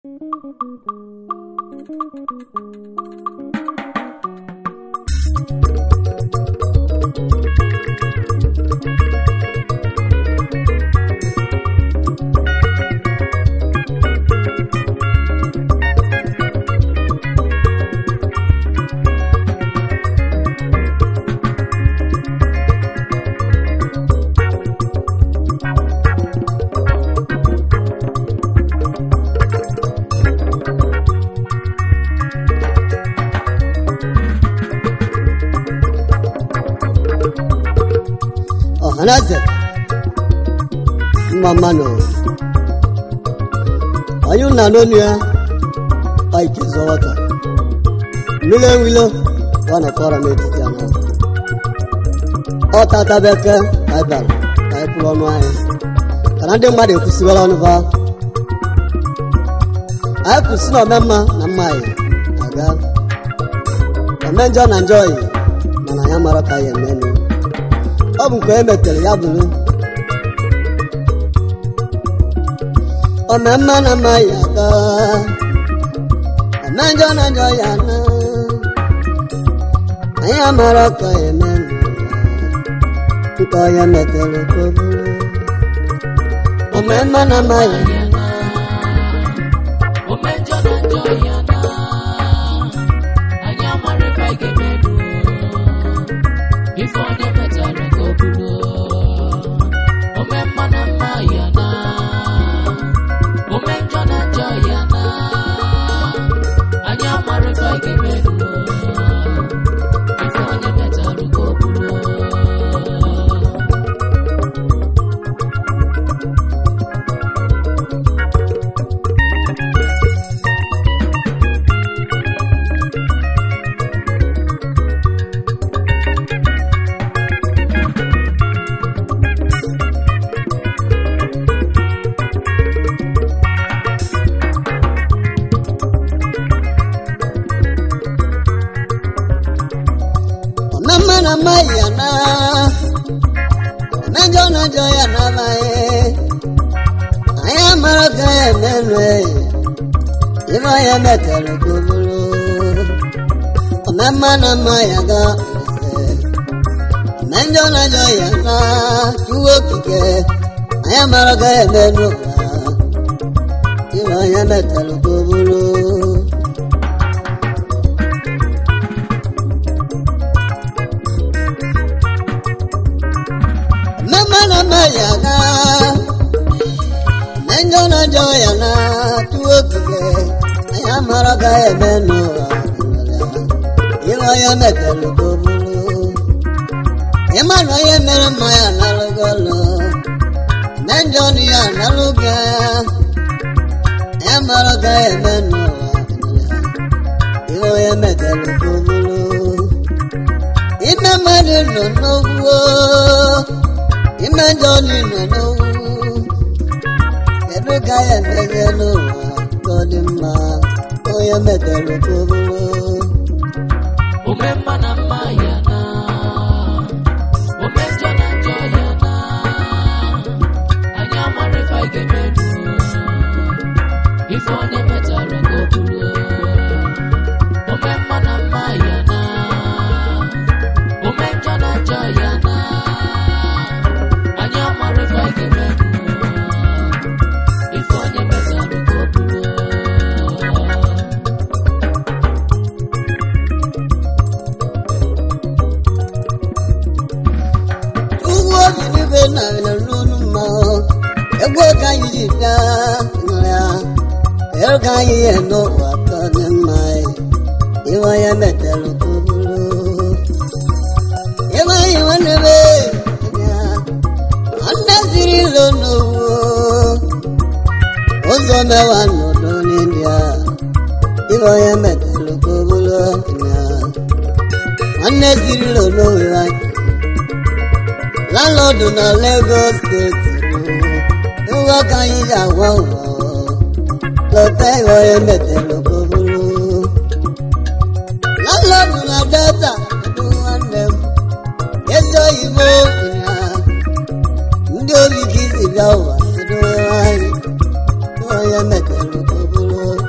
ọhaneze mma mmanụ anyị na n'onu ya paiki zọwọta mmiri enwilo ọ na fọrọ n'etiti anọ ọ tatabeke anyị bara ka anyị kwụrụ ọnụ anyị kana ndị mmadụ ekwusiwara ọnụ ba anyị kwụsị na omemma na mma anyị aga ome njọ na njọ yi mana ya mara ka anyị emenu ọ bụ nke e metere ya bụrụ omemma na mma ya aga ome njọ na njọ ya na anyị amara ka ya emenu nke onye metere ka o bụrụ omemma na mma ya Omejọ na njọ ya na anyị amara ife anyị ga-emerụ ife onye metara ka o buru ome mma na mma ya na ome njọ na njọ ya na anyị amara ife anyị ga-emerụ ife onye metara ka o buru omemma na mma ya na omejọ na njọ ya na amaghị anyị amara ka ya emenụ ibe onye metere ka o bụrụ omemma na mma ya ga omejọ na njọ ya na iwe okike anyị amara ka ya emenụ ibe onye metere ka o bụrụ mama na maya na nenjo na jo ya na tuwo kike aya mara ga ebe no iwa ya metelu ko bulu ima no ye mere maya na lugolo nenjo ni ya na luga aya mara ga ebe no iwa ya metelu ko bulu ime mmadụ nọ n'ogwuo ime njọ niile n'owu kedu ka ya emeghe n'ụwa ka ọ dị mma onye metere ka o bụrụ Ome mma na mma ya na ome njọ na njọ ya na anyị amara ife anyị ga-emerụ ife onye metara ka o buru ome mma na mma ya na ome njọ na njọ ya na anyị amara ife anyị ga-emerụ ife onye metara ka o buru ugwu obi n'igwe na n'onu mma egwu oge anyị ji bịa nọ ya ego ka anyị ya n'ụwa ka ọ dị mma iwe onye metere ka o bụrụ ebe anyị nwanne be ya nwanne ziri ilo n'owu ụzọ mewa n'udo n'india ibe onye metere ka o bụrụ ya nwanne ziri ilo n'owu anyị landlọdụ na Lagos steeti bụ ụgwọ ka anyị ji agwa ụgwọ lọta ihe onye metere ka o bụrụ landlọdụ na Delta bụ nwanne m ezi oyibo ya ndị obi ka isi bịa ụwa kedu anyị onye metere ka o bụrụ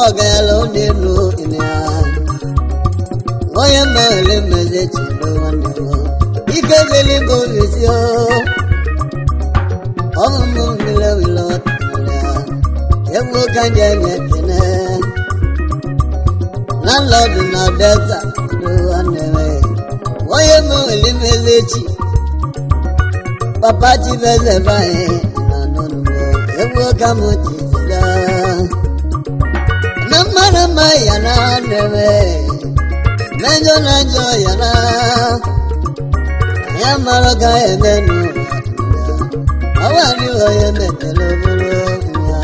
ọgala onye elu ịnịa onye mmele mmezi chido nwanne m ike dịrị bụ ezi o ọmụmụ wile wile ọtara egwu ka nje nye ekene landlọdụ na delta chido nwanne m onye mmele mmezi chi papa chibeze banyị na nọnụmọ egwu ka m chiziga na mmadụ mma ya na neme mejọ na njọ ya na ya mara ka eme n'ụwa ọwa adịghị onye metere obere nwa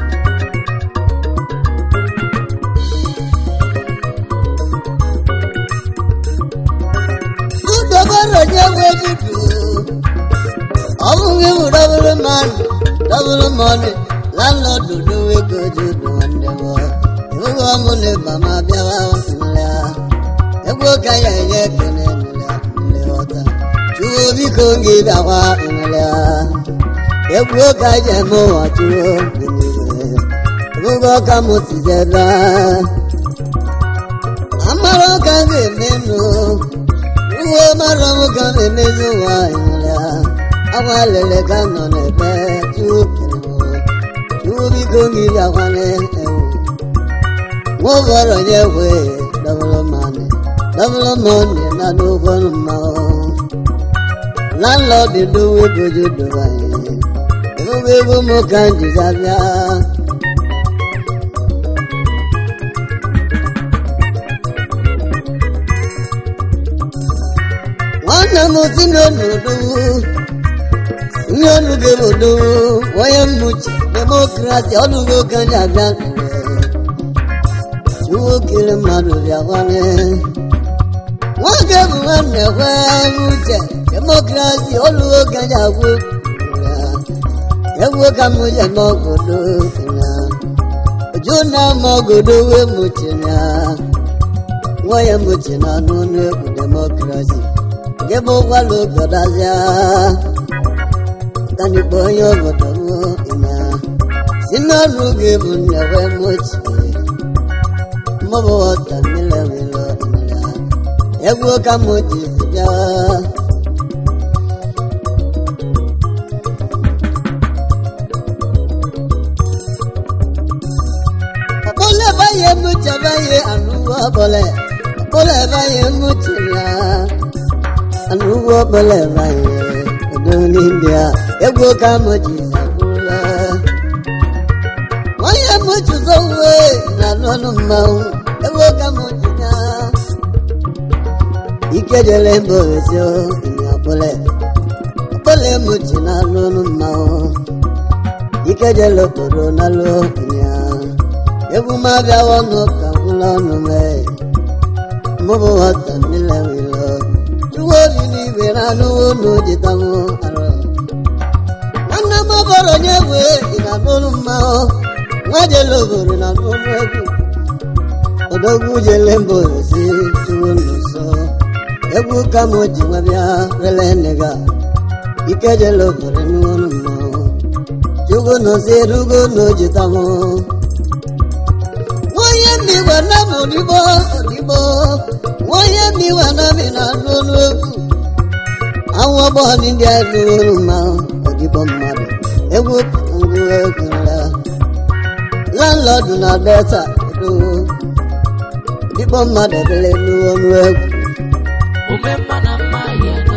udobere onye nwe dudu ọ bụghị bụ dọbụrụ mmanụ dọbụrụ mmanụ landlọdụ dowe ka oju dụ nwanne m ịbụghị ọmụ na ịba ma bịawa nlea egwu ka ya enye ekele nlea nlehọta chụwo biko gị bịakwa nlea egwu ka ji eme ụwa chụwo gị niile ịbụghị ọka m tizebe amara ọka ga-eme nụ uwe mara m ka m emezi ụwa nlea agwa lele ka nọ n'ebe chụwo kere m chụwo biko gị bịakwana ewu wọ́n bọ̀rọ̀ yẹ wé dọ́bọ̀lọ́mọ́ni dọ́bọ̀lọ́mọ́ni ládùn fọ́nù mọ́ láńlọ́ọ̀dì lówó dojú dọ̀bà yẹn ìfúnpẹ́ fún mọ́ kàǹtì sábíà. wọ́n nà mú sínú ònùdówó ní olùgbèmọ̀dówó wọ́n yẹ mú jì democracy ọdúnwó kan jàgbá nwoke mmadụ bịakwane nwoke bụ nwanne kwe uche demokrasi oluwo kaja agwụ egwu ka m je n'obodo ya oju na ama ogodo wee mụchiri ya nwa ya mụchi na n'ọnụ egwu demokrasi nke bụ ụkwala ogodazia kanikpo onye obodo m ya si n'ọrụ gị bụ nne wee mụchi mọbụ ọta mmiri wilo mmiri egwu ka m ji bịa ọkpọle banye mụcha banye anụwo ọbọle ọkpọle banye mụchiri anụwo ọbọle banye odo n'india egwu ka m ji zakwula onye mụchuzo uwe na n'ọnụ mmanwụ ebe ka m ji na ike jere mba owezi ịnya ọkpọle ọkpọle mụchi na n'ọnụ mmanwụ ike jere obodo na lụ ịnya egwu m abịawa ọnụ ka gwụla ọnụ mee mụbụ nwata mmiri wilo chụwa obi n'igwe na anụwo n'ojitanwụ arụ nwanne m ọbọrọ onye wee ị na n'ọnụ mmanwụ nwajele obodo na n'ọnụ egwu odogwu jele mba ozi tuwo n'ụsọ egwu ka m ji nwa bịa rele nega ike jele obodo n'ọnụ mmanwụ chukwu nọzi erugo n'ojitanwụ nwonye mmiwa na m odigbo odigbo nwonye mmiwa na mi na n'ọnụ egwu awụ ọgbọghọ ndị a n'ọnụ mmanwụ odigbo mmadụ egwu ngwu egwu ya landlọdụ na delta edo dịkpọ mmadụ ebele n'ọnụ egwu Ome mma na mma ya na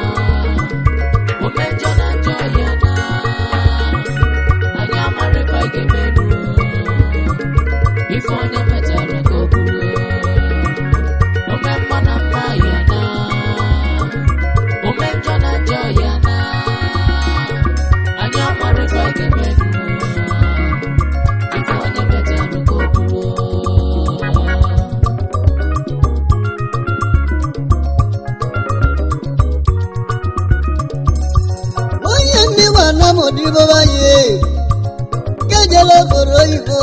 ome njọ na njọ ya na anyị amara ife anyị ga-emeru ife onye metara ka o buru ome mma na mma ya na ome njọ na njọ ya na anyị amara ife anyị ga-emeru ife onye metara ka o buru onye mmiwa na m odibo banye kejele obodo oyibo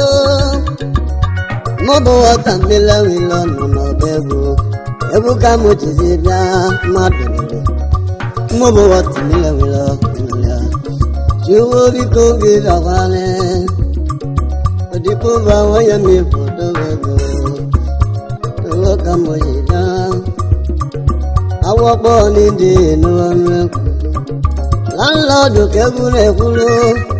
mụbụ wọta mmiri wile ọnụ n'ọba egwu egwu ka m jizi bịa mmadụ niile mụbụ wọta mmiri wile ọnụ ya chiwo biko gị bịakwane odibo bụ onye mmefu dowego owó ka mo yè dá awọ́pọ̀ nídìí inú ọ̀nà ẹ̀kọ́ láńlọ́ọ̀dù kẹ́kúrẹ́ kúrò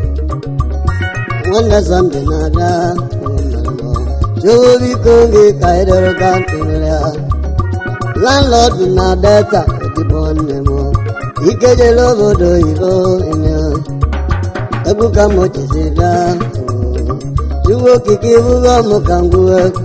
wọ́n lẹ́ sọ́ndé náà dá jówó bí kóńgé káyọ̀dọ̀rọ̀ ká kúrẹ́ láńlọ́ọ̀dù náà dẹ́ta ìdìbò ọ̀nẹ́mọ́ ìkéde lóbodò ìbò ìyẹn egwu ka mo jisi dá jówó kìkì wúwọ́ mo kàn gbó ẹ̀kọ́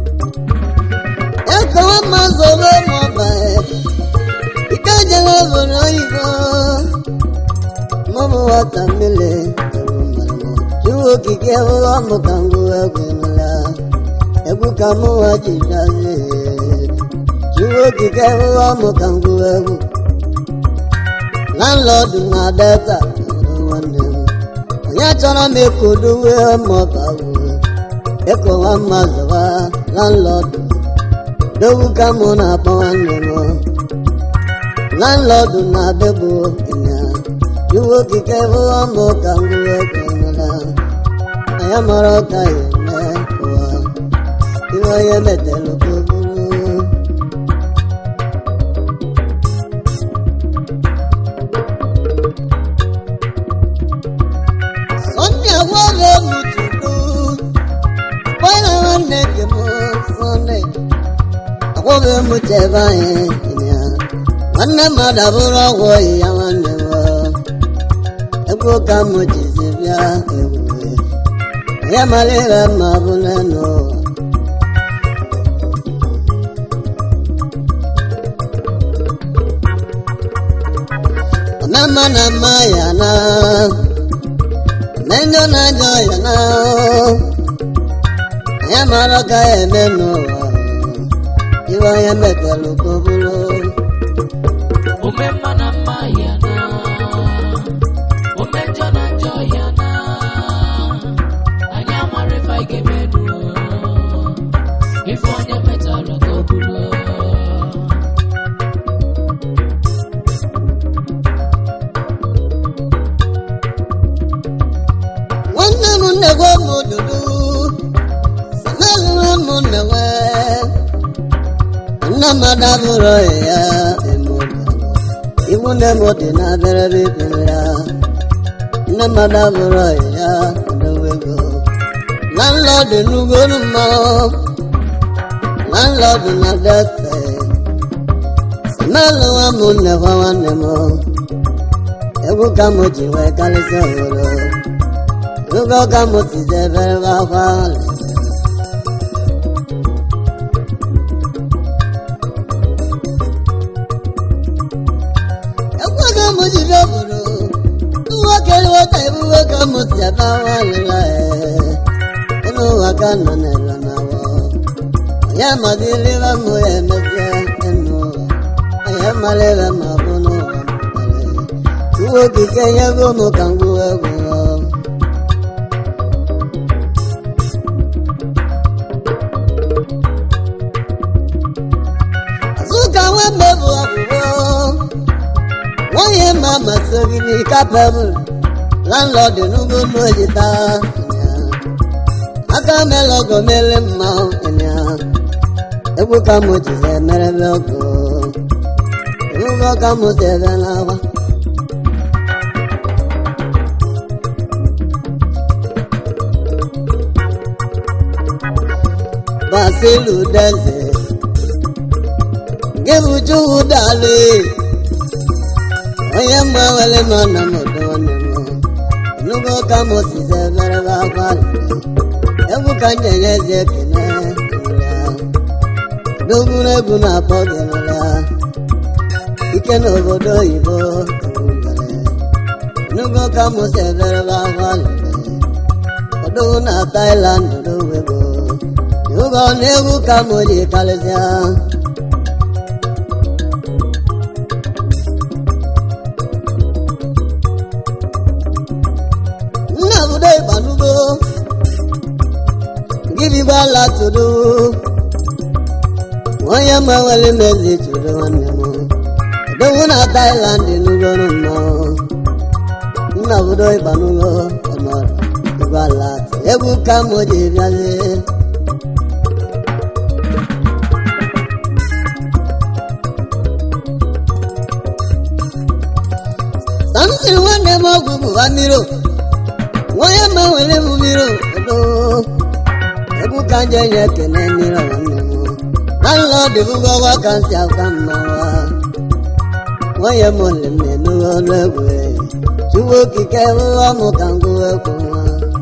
ẹ̀kọ́ wọn máa sọ bẹ́ẹ̀ mọ́ báyìí ìkéde lóbodò ìbò mọ́mú wọ́tà mílẹ̀ jówó kìkì wúwọ́ mo kàn gbó ẹ̀kọ́ ńlá egwu ka mo wá jìdá sí jówó kìkì wúwọ́ mo kàn gbó ẹ̀kọ́ landlọdụ na delta nwanne m onye chọrọ m ekodowe mọbawo ekowa mmazụwa landlọdụ dowu ka mụ na-akpọ nwanne m landlọdụ na bebo ịnya iwu okike bụọ mụ ka ngwuwe ekwenela anya mara ọka ya eme ụwa ihe onye metere okpokporo Sunday agwọghị m tutu bọyịla nwanne gị m Sunday agwọghị m chebe anyị ya nwanne mmadụ abụrụ ọgwụ ya nwanne m ego ka m jizi bịa ebube onye mara ihe ma bụ n'elu ụwa ọmama na mma ya na Menyo na njọ ya na ya mara ka ya eme n'ụwa iwe onye metere ka o bụrụ Ome mma na mma ya na ome njọ na njọ ya na anyị amara ife anyị ga-emedu ife onye metara ka o buru nwanne m nnegwe m dudu sanalụrụ m nnewe nne m adabụrụ ya iwu nne m dị na abịarịrị ikpere ya nne m adabụrụ ya adowego landlọdụ n'ugolu mmanwụ landlọdụ na dete sanalụwa m nnekwa nwanne m egwu ka m ji wee karịsịa obodo Lugo ka mo ti se bẹ̀rẹ̀ bá fa lẹ̀. Ẹ̀kọ́ ka mo ti fẹ́ bòrò. Tuwọ́ kẹ́lí wọ́n ta ìbúwọ́ ka mo ti ẹ̀bá wà lọ́la ẹ̀. Inú wa ká nà nà ẹ̀rọ náà wọ̀. Ọ̀yá màdí ilé bá mo yẹ mẹ́fẹ́ ẹnu wa. Ọ̀yá màlẹ́ bá mà bọ́nú wa mọ̀lẹ́. Tuwọ́ kíkẹ́ yẹ kó mo kàn gbó ẹ̀kọ́ wọ̀. Azuka nwembe bụ ọgwụgwọ nwunye ma masịrị n'ike pebụl landlọd n'ugbo n'ojita aka melọgọ mere mma ịnya egwu ka mụ jizi emerebe ọgụ egwu ka mụ si ebe n'agwa basilu deze gịbụ chukwu dali onye mgbanwere m na m ọdọ nwanne m nugo ka m size merebe akwa egwu ka m jenye ezi ekene dogwuru egwu na-akpọ gị nụra ike n'obodo oyibo nugo ka m si eberebe akwa ọdụwu na Thailand dowego nugo na egwu ka m ji karịsịa nna budo ịgbanugo gịnị gbala tụrụ onye mgbanwere mezi tụrụ nwanne m edowu na Thailand nugoro mmanwụ nna budo ịgbanugo ọnọdụ ịgbala egwu ka m ji bịazie sịrị nwanne m ọgwụ bụ amiro nwanne m nwere m mmiri odo egwu ka nje nye ekene mmiri nwanne m landlord bụgo ọwa ka nsị aka mmawa nwanne m ole m na-enughe ọnụ egwu chukwu okike ụwa ọmụ ka ngụ egwu nwa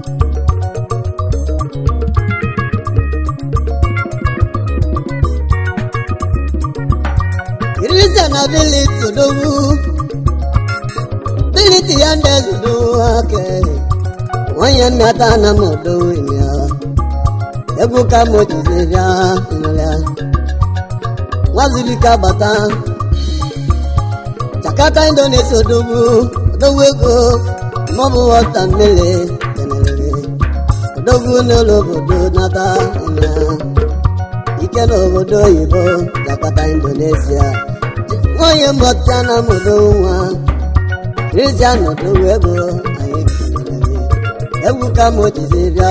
Christian ability odogwu ability ya ndị eze odogwu aka nwanyị nnata na m odogwu ya egwu ka m ojizi bịa nlea nwazibika bata chakata indonesia odogwu odogwu ego maọbụ wọta mmiri kenelere odogwu n'ụlọ obodo nata ya ike n'obodo oyibo jakata indonesia nwanyị mmụta na modo nwa kristian odowe ego anyị kelere egwu ka m jizi bịa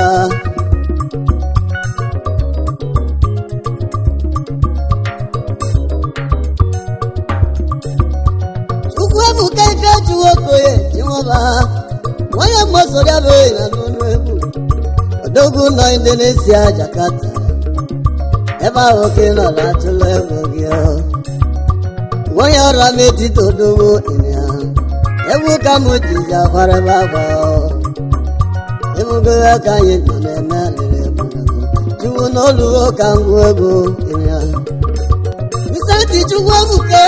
ukwu ebuka ike juwe okoye jinwaba nwanyị mmụsọrịa bụ na n'ọnụ egwu odogwu nọ indonesia jakarta ebe ahụ ka ị nọ na-atụla ego gị nwanyị ọrụ m etiti odogwu ịnya egwu ka m jizi akwara ebe akwa ebugo ya ka anyị nọ na-eme alịrị egwu chukwu n'oluwo ka ngwa egwu ịnya Vicenti chukwu ebuke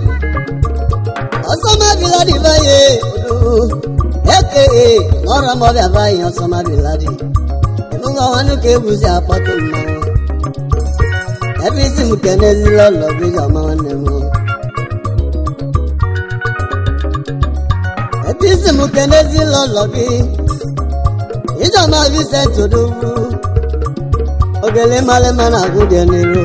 ọsọmabila baye odogwu eke n'ọrụ m ọbịa baye ọsọmabila dị ebugo ọnwanụ ka egwu si akpọtụ mmanwụ ebe isi m kenezila ụlọ gị jọma nwanne m ebe isi m kenezila ụlọ gị ijọma Vincent odogwu ogele malịma na agwụ dị n'iru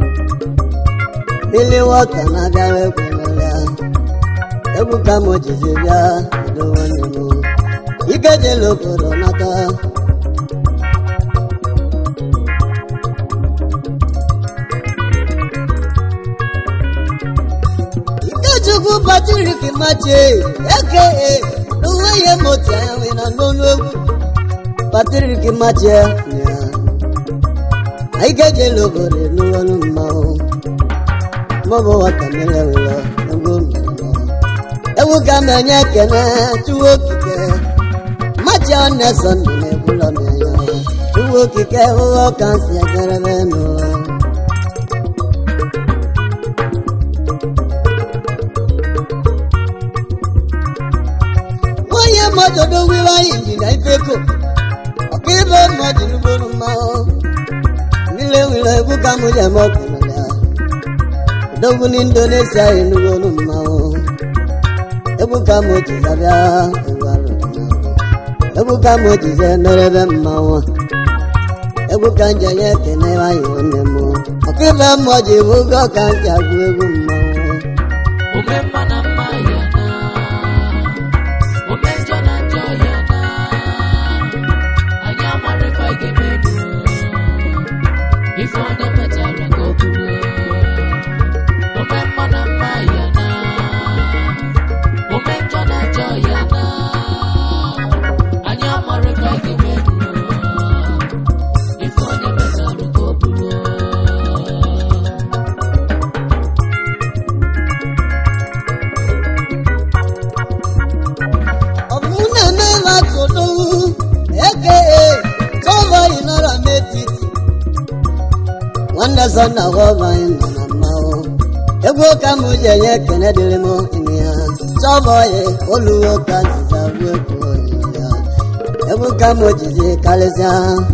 mmiri wọta na-abịara ekwenere egwu ka m jizi bịa udo nwanne m ike jela obodo nata ikechukwu patrik mache eke n'onwe ihe motu anya nwe na n'olu egwu patrik mache ya ike jela obodo n'olu mmanwụ mọbụ watamele wụlọ egwu mmemme egwu ka m enye ekene chukwu okike machi oneson dị n'egwulọ m anya chukwu okike ụghọ ka m si ejerebe nụ onye mmadụ dowiwe anyị ji na ifeko ọka ibe mmadụ n'ugboro mmanwụ mmiri nwere egwu ka m ji eme ọkụnụ ya odogwu n'indonesia enugolu mmanwụ egwu ka m ji zabịa egwu arụ egwu ka m ji ze merebe mmanwụ egwu ka nje nye ekene anyị nwanne m ọka ibe mmụọ ji bụ oge ọka ntị agụ egwu mmanwụ Ome mma na mma ya na ome njọ na njọ ya na anyị amara ife anyị ga-emedu ife onye metara ka o buru ome mma na mma ya na ome njọ na njọ ya na anyị amara ife anyị ga-emedu ife onye metara ka o buru ọmụ na-eme ebe atụdowu eke tọba anyị nọrọ m etiti nwanne sọ na ọba anyị nọ na mmanwụ egwu ka m ji enye ekene dịrị m ime ya tọba anyị oluwo ka nziza gbuo egwu oyi ya egwu ka m jizi karịsịa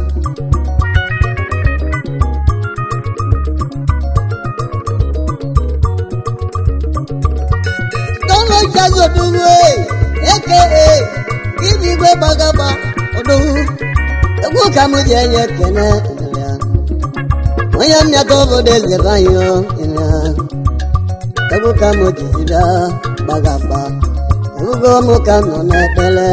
tọba jazi odowu eke ibi igwe gbagaba odowu egwu ka m ji enye ekene dịrị ya onye mmịata obodo eze banyo ya egwu ka m jizi bịa gbagaba egwugo m ka m nọ n'ekpere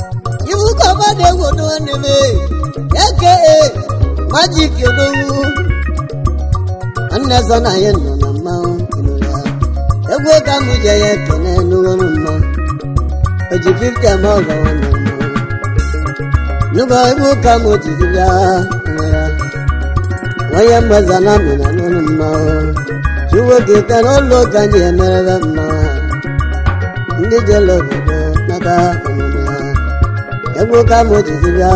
iwu ka ọba na-egwu odo nwanne m eke majik odowu nwanne so na anyị nọ na mmanwụ ịnụ ya egwu ka m je ya ekene n'ụlọrụ mmanwụ oji 50 ama ọgọ nwanne mmanwụ nugo egwu ka m jizi bịa ịnụ ya onye mgbeza na amị na n'ụlọ mmanwụ chukwu okike n'ụlọ ụka anyị emerebe mmanwụ ndị jere obodo nata omume ha egwu ka m jizi bịa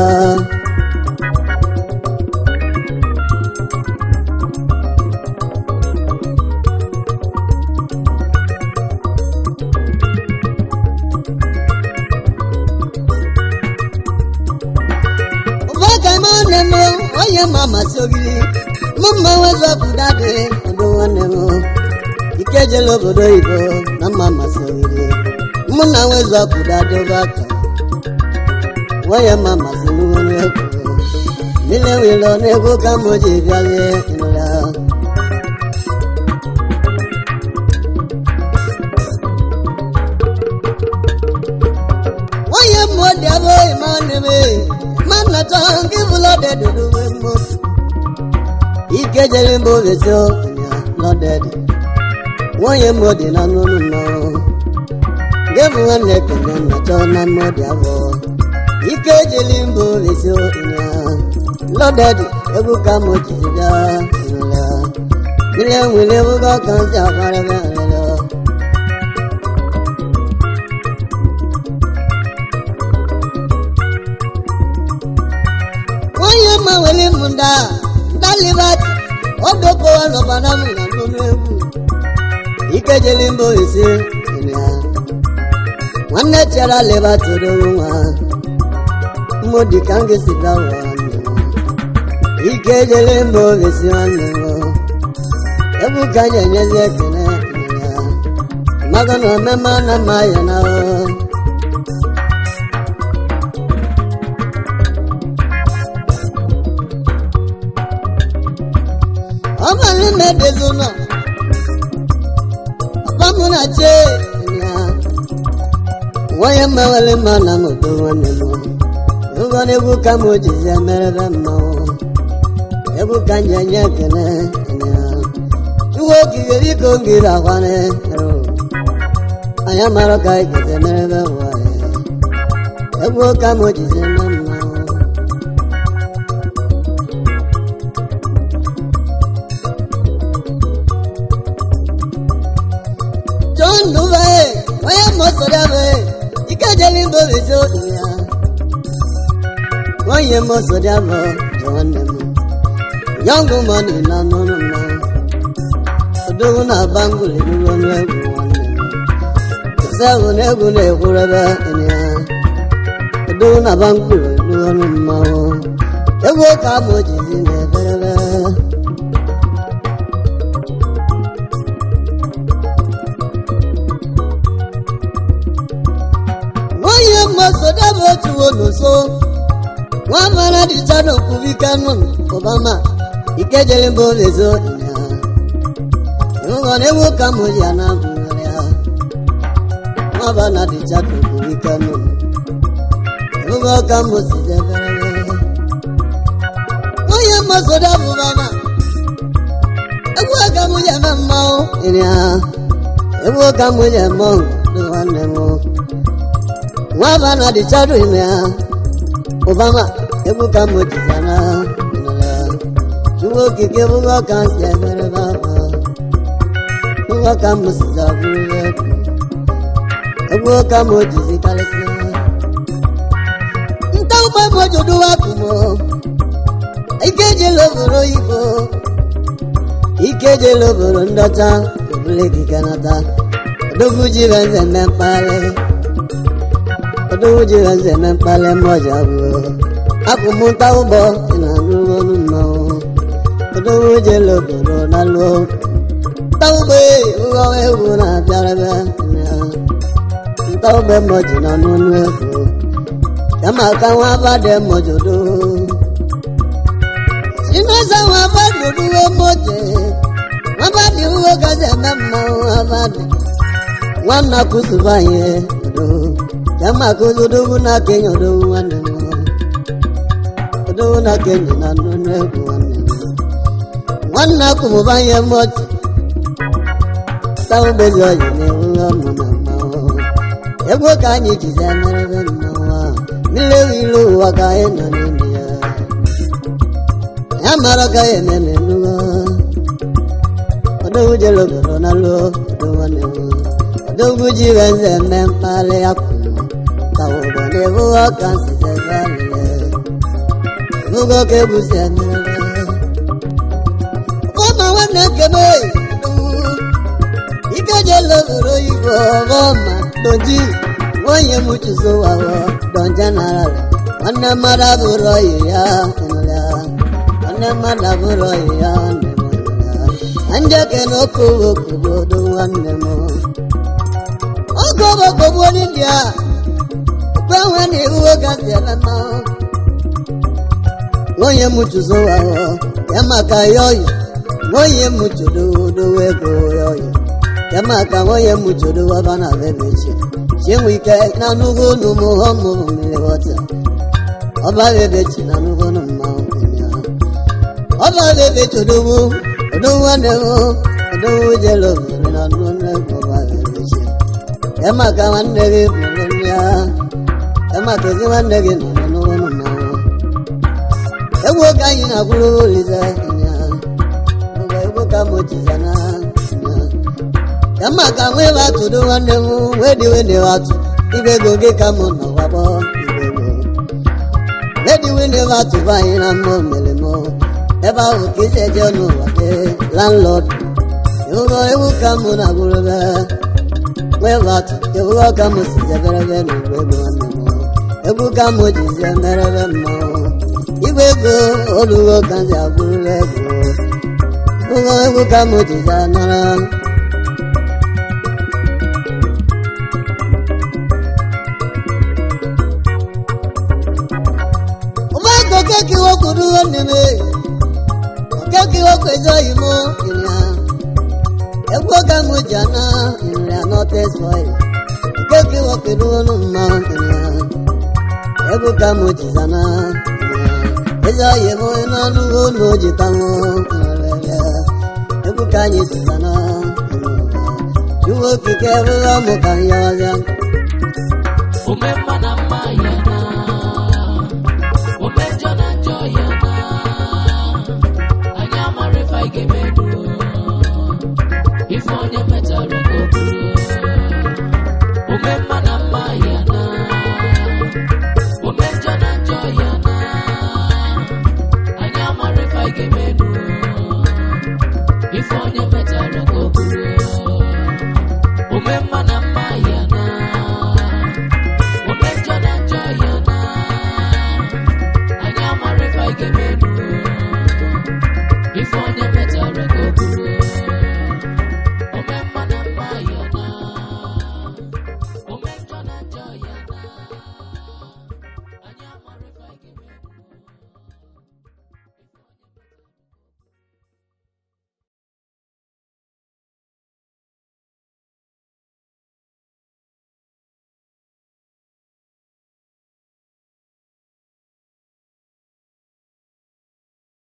ụbọka ma nwanne m onye ma amasị ogiri mụ mma wezọpụta dị ọdụ nwanne m ike jela obodo oyibo na mma amasị ogiri mụ na wezọpụta dobe aka onye ma amasị n'ụlọ egwu niile nwere n'egwu ka m ji bịalie ịnụra onye mmụọ dị abụghị ma nwanne m ma nna chọọ nke bụlọ dị dudu nwe mmụ ike jere mba ovesi ọnya lọdedị nwunye mmụọ dị na n'ụlọ mmanwụ nke bụ nwanne kene nna chọọ na mmụọ dị abụọ ike jere mba ovesi ọnya lọdedị egwu ka m jizi bịa ịnụla mmiri nwere ewugo ka ntị akwarịbịa nrịrịọ onye ma were m nda nda libati odokowa n'ọbara m na nnụnụ egwu ike jeli mba ise ya nwanne chara libati odowo nwa mmụ dị ka m ga-esi bịa ụwa nne m ike jeli mba isi nwanne m egwu ka anyị enyezi ekene ya mago na omeme na mma ya na ahụ ọmọlú mẹ́ẹ̀ẹ́dẹ́gbẹ́ náà ọbámúnà jẹ́ ìyá wọ́n yẹ mẹ́wẹ́lẹ́ máa nà mọ̀ tó wọ́n ní mọ́ nígbà ní ebú ká mo jìjì ẹ̀mẹ́rẹ́ bẹ́ẹ̀ mọ́ ebú ká ń jẹ́nyẹ́ kẹ́lẹ́ ìyá túwó kìkì bí kò ń kiri àwọn ẹ̀rọ àyà márọ̀ ká ìkẹ̀tẹ̀ mẹ́rẹ́ bẹ́ẹ̀ wọ̀ ẹ̀ ebú ká mo jìjì ẹ̀mẹ́ mọ́. John Duve, onye mọsọdebe, ikejeli mbobi so ya. Onye mọsọdebe, nwanne m. Young money na nụrụ mma. Odogwu na bangụl erugo n'egwu nwanne m. Sevu na egwu na-ekwurebe ya. Odogwu na bangụl erugo mma. Egwu ka m jizi na-eberebe. onye mmasoda bụ otu oloso nwa mara dịcha n'okwubike nụ obama ike jere mba olezo ịhụghọ na ewu ka m ji ana bụrụ ya nwa bana dịcha n'okwubike nụ ịhụghọ ka m si debere onye mmasoda bụ obama egwu ka m ji eme mmanwụ ịrịa egwu ka m ji eme ọgụ dị nwanne m nwa bana dị chadu ime ha obama egwu ka m jizana chukwu okike bụgo ka m si emere baba bụgo ka m siza bụrụ egwu egwu ka m jizi karịsịa nta ụgbọ m ojoduwa kumo ike jela obodo oyibo ike jela obodo ndọcha obule gị kanata odogwu ji benze mme mkpagharị odowuje eze na mkpali mmoja bụ akwụmụta ụgbọ dị na n'ụlọ mmanwụ odowuje lobodo na lụọ nta ụgbọ ụghọ egwu na-abịarebe nta ụgbọ mmoji na n'ụlọ egwu kama ka nwa abadị mmojodo sinasa nwa abadị oduwe mmoje nwa abadị uwe gazi eme mmanwụ abadị nwanna kụzụbanye odo kama kuzudugu na kenya odogu nwanne m odogu na kenya na nnụnụ egwu nwanne m nwanne akwụmụba ihe mọtụ tawo bezi oyi na-ewu ọnụ na mmanwụ egwu ka anyị jizi emerebe mmanwụ ahụ mmiri ewu ilu ụwa ka anyị nọ n'ime ya ya mara ka ya eme n'enugo odogwu jere obodo na luo odo nwanne m odogwu ji iwe nze eme mkparị ya kwuru tawo ụgbọ na-ewu ọka nsize galile ebugo ka ebusi emerebe ọma nwanne kebe ike jele obodo oyibo ọma doji nwunye m chizowawo don general nwanne mmadụ abụrụ oyi ya ịnụla nwanne mmadụ abụrụ oyi ya nne m ịnụla na njeke na okowo obodo nwanne m oge ọgbakọgbu n'india kwenwe na iwu gazi eme mmanwụ nwunye m chizowawo ya maka ya oyi nwunye m chododowe ego ya oyi ya maka nwunye m chodowe ọba na bebechi chinwe ike na nnukwu unu m ọmụ mmiri wọta ọba bebechi na nnukwu unu mmanwụ ya ọba bebe chodowo odowo nwanne m odowo jere obodo na nnukwu nnukwu ọba bebechi ya maka nwanne gị mụrụ nri ya ya maka ezi nwanne gị nọ na nnukwu unu mmanwụ egwu oge anyị na-akwụrụ olize ya mgbe egwu ka m jizana ya maka nwe batụdo nwanne m wee diwe na watụ ibe ego gị ka m nọ gbakpọ ibe ego ediwe na watụ bụ anyị na mmụọ mere m ebe ahụ ka isi eje n'ụwa gị landlord ịhụgo egwu ka m na-agwụrụbe wee watụ ịhụgo ka m si jeberebe n'ugbo ego nwanne m egwu ka m jizi emerebe mmanwụ igwe ego olugo ka m ji agwụrụbe egwu ụgwọ egwu ka m jizi anara ụmụaka okeke iwokwuru nwanne m okeke iwokwu ezi oyi m ịrịa egwu ka m ji ana ịrịa notes boy okeke iwokwuru ọnụ mma ịrịa egwu ka m ji zana ịrịa ezi oyi m n'ọnụ ụlọ jitanwụ ịrịa egwu ka anyị si zana iwe okike bụrụ ọmụ ka ya ọzọ Ome mma na mma ya na Ome njọ na njọ ya na Anyị amara ife anyị ga-emedu Ife onye metara